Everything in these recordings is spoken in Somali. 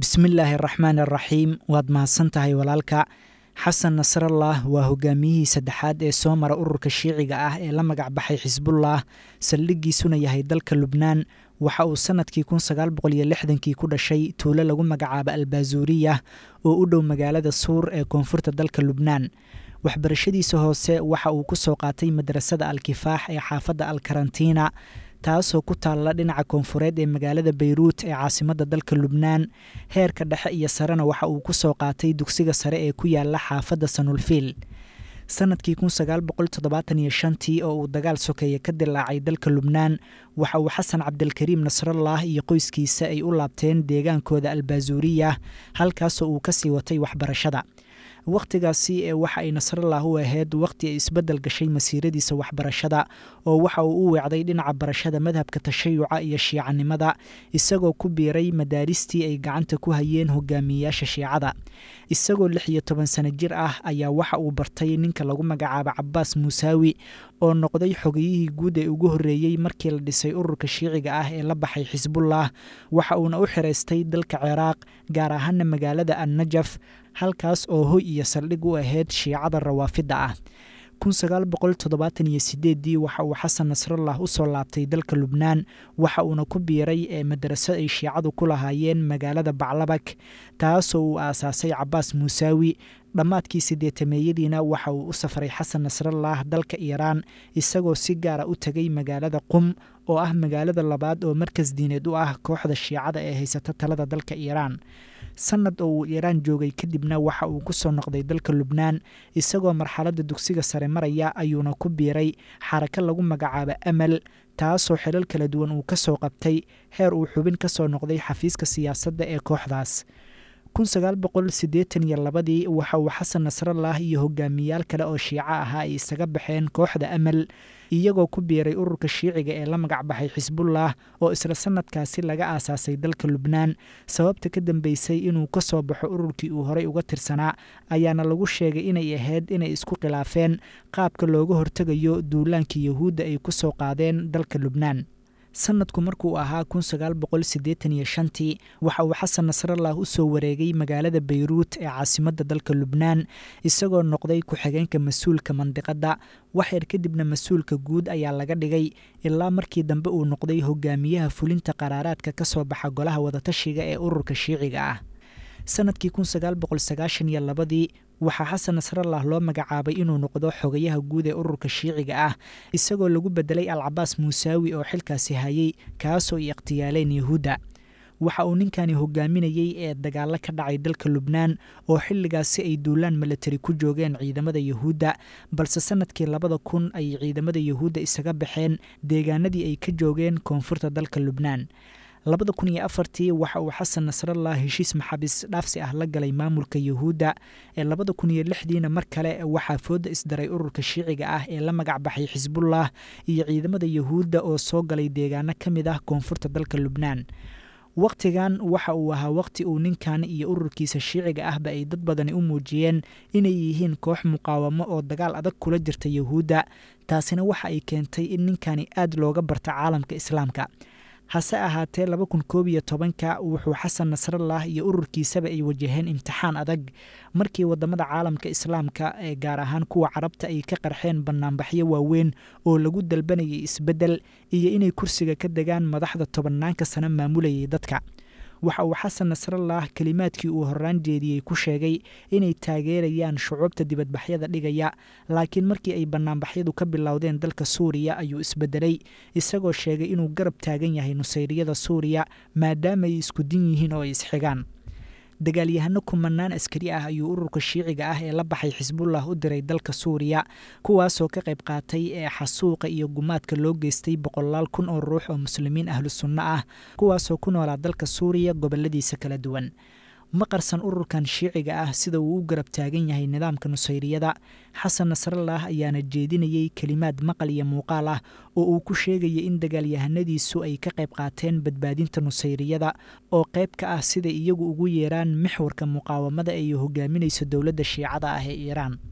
bismillaahi araxmaan araxiim waad mahadsan tahay walaalka xasan nasrallah waa hogaamiyihii saddexaad ee soo mara ururka shiiciga ah ee la magac baxay xisbullah saldhiggiisuna yahay dalka lubnaan waxa uu sannadkii kun sagaal boqol iyo lixdankii ku dhashay tuulo lagu magacaabo albaasuuriya oo u dhow magaalada suur ee koonfurta dalka lubnaan waxbarashadiisa hoose waxa uu ku soo qaatay madrasada alkifaax ee xaafadda alkarantiina taasoo ku taalla dhinaca koonfureed ee magaalada bayruut ee caasimadda dalka lubnaan heerka dhexe iyo sarena waxa uu ku soo qaatay dugsiga sare ee ku yaala xaafadda sanulfiil sannadkii kun sagaal boqol toddobaatan iyo shantii oo uu dagaal sokeeye ka dilaacay dalka lubnaan waxa uu xasan cabdilkariim nasrallah iyo qoyskiisa ay u laabteen deegaankooda albaasuuriya halkaasoo uu kasii watay waxbarashada wakhtigaasi ee waxa ay nasrallah u ahayd wakhti ay isbeddel gashay masiiradiisa waxbarashada oo waxa uu u weecday dhinaca barashada madhabka tashayuca iyo shiicanimada isagoo ku biiray madaaristii ay gacanta ku hayeen hogaamiyeyaasha shiicada isagoo lix iyo toban sano jir ah ayaa waxa uu bartay ninka lagu magacaabo cabaas muusaawi oo noqday xogiyihii guud ee ugu horreeyey markii la dhisay ururka shiiciga ah ee la baxay xisbullah waxa uuna u xiraystay dalka ciraaq gaar ahaana magaalada annajaf halkaas oo hoy iyo saldhig u ahayd shiicada rawaafidda ah kun sagaal boqol toddobaatan iyo sideeddii waxa uu xasan nasrallah u soo laabtay dalka lubnaan waxa uuna ku biiray ee madraso ay shiicadu ku lahaayeen magaalada baclabak taasoo uu aasaasay cabaas muusaawi dhammaadkii sideetameeyadiina waxa uu u safray xasan nasrallah dalka iiraan isagoo si gaara u tegay magaalada qum oo ah magaalada labaad oo markas diineed u ah kooxda shiicada ee haysata talada dalka iiraan sanad oo uu iiraan joogay kadibna waxa uu ku soo noqday dalka lubnaan isagoo marxaladda dugsiga sare maraya ayuuna ku biiray xarako lagu magacaabo amal taasoo xilal kala duwan uu ka soo qabtay heer uu xubin ka soo noqday xafiiska siyaasadda ee kooxdaas kun sagaal boqol siddeetan iyo labadii waxa uu xasan nasrallah iyo hogaamiyaal kale oo shiico ahaa ay isaga baxeen kooxda amal iyagoo ku biiray ururka shiiciga ee la magac baxay xisbullah oo isla sannadkaasi laga aasaasay dalka lubnaan sababta ka dambeysay inuu ka soo baxo ururkii uu horey uga tirsanaa ayaana lagu sheegay inay ahayd inay isku khilaafeen qaabka looga hortegayo duulaankii yahuudda ay ku soo qaadeen dalka lubnaan sanadku markuu ahaa kun sagaal boqol siddeetan iyo shantii waxa uu xasan nasrallah u soo wareegay magaalada bayruut ee caasimadda dalka lubnaan isagoo noqday ku-xigeenka mas-uulka mandiqadda waxyar kadibna mas-uulka guud ayaa laga dhigay ilaa markii dambe uu noqday hogaamiyaha fulinta qaraaraadka ka soo baxa golaha wadatashiga ee ururka shiiciga ah sanadkii kun sagaal boqol sagaashan iyo labadii waxaa xasan nasrallah loo magacaabay inuu noqdo xogayaha guud ee ururka shiiciga ah isagoo lagu bedelay alcabaas muusaawi oo xilkaasi hayay kaasoo ay ikhtiyaaleen yahuudda waxa uu ninkani hogaaminayey ee dagaalo ka dhacay dalka lubnaan oo xilligaasi ay duulaan milatari ku joogeen ciidamada yahuudda balse sanadkii labada kun ayay ciidamada yahuudda isaga baxeen deegaanadii ay ka joogeen koonfurta dalka lubnaan labada kun iyo afartii waxa uu xasan nasrallah heshiis maxaabiis dhaafsi ah la galay maamulka yahuudda ee labada kun iyo lixdiina mar kale waxaa fooda isdaray ururka shiiciga ah ee la magac baxay xisbullah iyo ciidamada yahuudda oo soo galay deegaano ka mid ah koonfurta dalka lubnaan wakhtigan waxa uu ahaa wakhti uu ninkan iyo ururkiisa shiiciga ahba ay dad badani u muujiyeen inay yihiin koox muqaawamo oo dagaal adag kula jirta yahuudda taasina waxa ay keentay in ninkani aad looga barta caalamka islaamka hase ahaatee laba kun koob iyo tobanka wuxuu xasan nasrallah iyo ururkiisaba ay wajaheen imtixaan adag markii wadamada caalamka islaamka ee gaar ahaan kuwa carabta ay ka qarxeen banaanbaxyo waaweyn oo lagu dalbanayay isbeddel iyo inay kursiga ka degaan madaxda tobanaanka sano maamulayay dadka waxa uu xasan nasrallah kelimaadkii uu horaan jeediyey ku sheegay inay taageerayaan shucuubta dibadbaxyada dhigaya laakiin markii ay banaanbaxyadu ka bilowdeen dalka suuriya ayuu isbedelay isagoo sheegay inuu garab taagan yahay nusayriyada suuriya maadaama ay isku din yihiin oo ay isxigaan dagaalyahano kumanaan askari ah ayuu ururka shiiciga ah ee la baxay xisbullah u diray dalka suuriya kuwaasoo ka qayb qaatay ee xasuuqa iyo gumaadka loo geystay boqolaal kun oo ruux oo muslimiin ahlu sunno ah kuwaasoo ku noolaa dalka suuriya goboladiisa kala duwan ma qarsan ururkan shiiciga ah sida uu u garab taagan yahay nidaamka nusayriyada xasan nasrallah ayaana jeedinayey kelimaad maqal iyo muuqaal ah oo uu ku sheegaya in dagaalyahanadiisu ay ka qayb qaateen badbaadinta nusayriyada oo qayb ka ah siday iyagu ugu yeeraan mixwarka muqaawamada ay hogaaminayso dowladda shiicada ah ee iiraan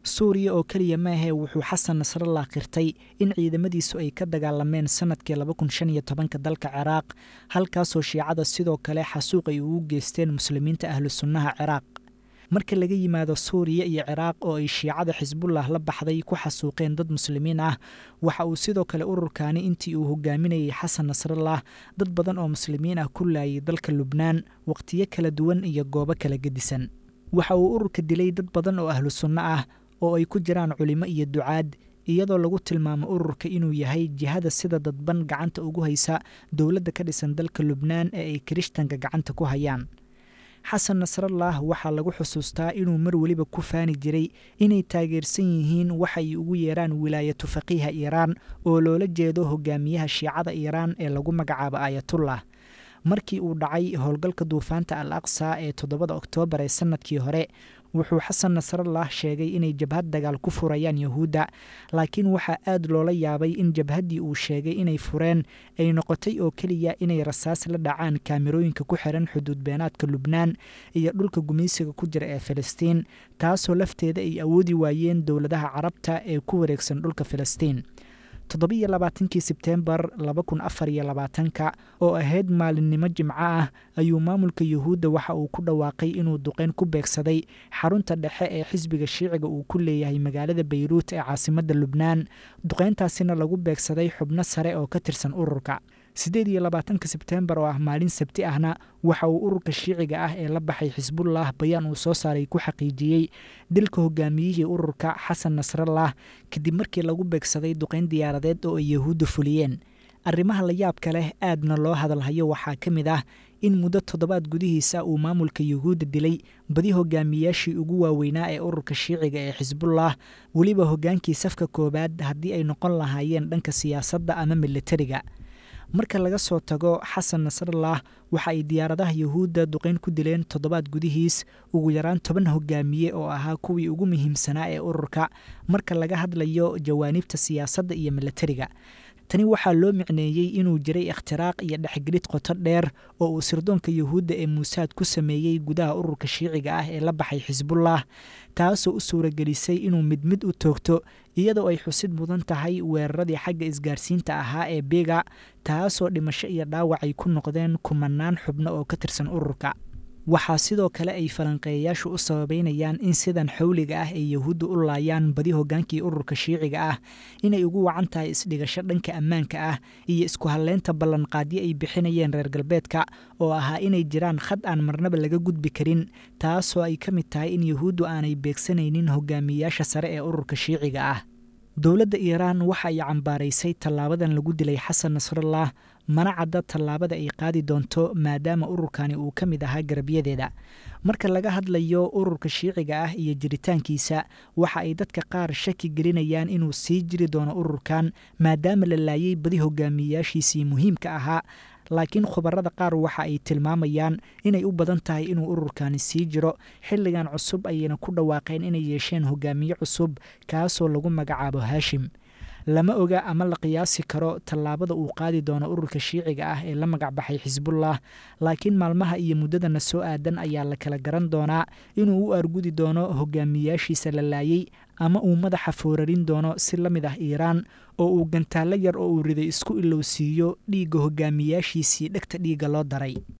suuriya oo keliya maahee wuxuu xasan nasrallah qirtay in ciidamadiisu ay ka dagaalameen sanadkii laba kun shan iyo tobanka dalka ciraaq halkaasoo shiicada sidoo kale xasuuq ay ugu geysteen muslimiinta ahlu sunnaha ciraaq marka laga yimaado suuriya iyo ciraaq oo ay shiicada xisbullah la baxday ku xasuuqeen dad muslimiin ah waxa uu sidoo kale ururkaani intii uu hogaaminayay xasan nasrallah dad badan oo muslimiin ah ku laayay dalka lubnaan waqtiyo kala duwan iyo goobo kala gedisan waxa uu ururka dilay dad badan oo ahlu sunno ah oo ay ku jiraan culimo iyo ducaad iyadoo lagu tilmaamo ururka inuu yahay jihada sida dadban gacanta ugu haysa dowladda ka dhisan dalka lubnaan ee ay kirishtanka gacanta ku hayaan xasan nasrallah waxaa lagu xusuustaa inuu mar weliba ku faani jiray inay taageersan yihiin waxa ay ugu yeeraan wilaayatu faqiiha iiraan oo loola jeedo hogaamiyaha shiicada iiraan ee lagu magacaabo aayatullah markii uu dhacay howlgalka duufaanta al aqsa ee toddobada oktoobar ee sanadkii hore wuxuu xasan nasrallah sheegay inay jabhad dagaal ku furayaan yahuudda laakiin waxaa aad loola yaabay in jabhaddii uu sheegay inay fureen ay noqotay oo keliya inay rasaas la dhacaan kaamirooyinka ku xiran xuduud beenaadka lubnaan iyo dhulka gumaysiga ku jira ee filistiin taasoo lafteeda ay awoodi waayeen dowladaha carabta ee ku wareegsan dhulka filistiin toddobiyo labaatankii sebteembar laba kun afar iyo labaatanka oo ahayd maalinimo jimco ah ayuu maamulka yuhuudda waxa uu ku dhawaaqay inuu duqeyn ku beegsaday xarunta dhexe ee xisbiga shiiciga uu ku leeyahay magaalada bayruut ee caasimadda lubnaan duqeyntaasina lagu beegsaday xubno sare oo ka tirsan ururka siddeed iyo labaatanka sebteembar oo ah maalin sabti ahna waxa uu ururka shiiciga ah ee la baxay xisbullah bayaan uu soo saaray ku xaqiijiyey dilka hogaamiyihii ururka xasan nasrallah kadib markii lagu beegsaday duqeyn diyaaradeed oo ay yahuudda fuliyeen arrimaha la yaabka leh aadna loo hadalhayo waxaa ka mid ah in muddo toddobaad gudihiisa uu maamulka yuhuudda dilay badi hogaamiyaashii ugu waaweynaa ee ururka shiiciga ee xisbullah weliba hoggaankii safka koowaad haddii ay noqon lahaayeen dhanka siyaasadda ama militariga marka laga soo tago xasan nasrallah waxa ay diyaaradaha yuhuudda duqeyn ku dileen toddobaad gudihiis ugu yaraan toban hogaamiye oo ahaa kuwii ugu muhiimsanaa ee ururka marka laga hadlayo jawaanibta siyaasadda iyo militariga tani waxaa loo micneeyey inuu jiray ikhtiraaq iyo dhexgelid qoto dheer oo uu sirdoonka yuhuudda ee muusaad ku sameeyey gudaha ururka shiiciga ah ee la baxay xisbullah taasoo u suuragelisay inuu mid mid u toogto iyadoo ay xusid mudan tahay weeraradii xagga isgaarsiinta ahaa ee biga taasoo dhimasho iyo dhaawac ay ku noqdeen kumanaan xubno oo ka tirsan ururka waxaa sidoo kale ay falanqeeyayaashu u sababeynayaan in sidan xawliga ah ay yahuudda u laayaan badi hoggaankii ururka shiiciga ah inay ugu wacan tahay isdhigasho dhanka ammaanka ah iyo isku halleynta ballanqaadyo ay bixinayeen reer galbeedka oo ahaa inay jiraan khad aan marnaba laga gudbi karin taasoo ay ka mid tahay in yahuuddu aanay beegsanaynin hogaamiyayaasha sare ee ururka shiiciga ah dowladda iiraan waxa ay cambaaraysay tallaabadan lagu dilay xasan nasrallah mana cadda tallaabada ay qaadi doonto maadaama ururkani uu ka mid ahaa garabyadeeda marka laga hadlayo ururka shiiciga ah iyo jiritaankiisa waxa ay dadka qaar shaki gelinayaan inuu sii jiri doono ururkan maadaama la laayay badi hogaamiyayaashiisii muhiimka ahaa laakiin khubarada qaar waxa ay tilmaamayaan inay u badan tahay inuu ururkani sii jiro xilligan cusub ayayna ku dhawaaqeen inay yeesheen hogaamiye cusub kaasoo lagu magacaabo haashim lama oga ama la qiyaasi karo tallaabada uu qaadi doono ururka shiiciga ah ee la magacbaxay xisbullah laakiin maalmaha iyo muddadana soo aadan ayaa la kala garan doonaa inuu u argudi doono hogaamiyayaashiisa la laayay ama uu madaxa foorarin doono si la mid ah iiraan oo uu gantaallo yar oo uu riday isku ilowsiiyo dhiigga hogaamiyayaashiisii dhegta dhiigga loo daray